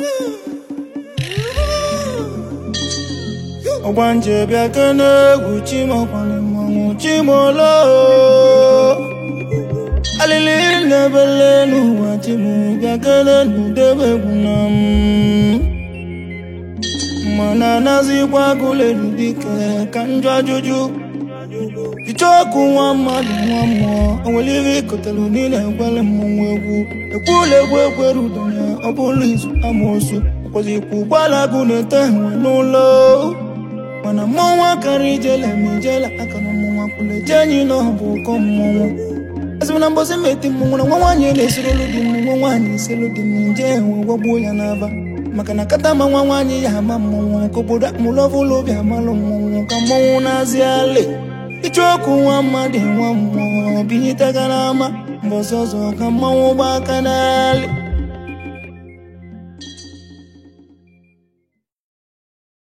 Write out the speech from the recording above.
ọgbanje bịa kene egwu chimokwali mmanwụ chimolo alili na-ebele n'ụwa chimu bịa kene n'udebe egwu na m mana nazikwa agụleru dike ka njọ ajụjụ icheọkụ nwa mmadụ nwa mmụọ onwere ihe ikotelu niile ekwele mmọnwụ egwu ekwula egwu ekwere udo ya ọ bụrụ izu amoosu ọkwazikwa ụgbọala gụ na-ete enwe n'ụlọ mana mmọnwụ akara ijele ma ijele aka na mmọnwụ akwụla eje enyi na ọ bụ ụkọ mmọnwụ ezigbo na mbọsị meti mmọnwụ na nwa nwaanyị na-esirolu di m nwa nwaanyị esilu di m nje enwe gwagbuo ya n'aba maka na kata ma nwa nwaanyị ya ama mmọnwụ ka obodo amụlọbụla obi amalụ mmọnwụ ka mmọnwụ na-azị alị icheọkụ nwa mmadụ nwa mmụọ binyetagara ama mbọsị ọzọ ka mmanwụ gba aka n'alị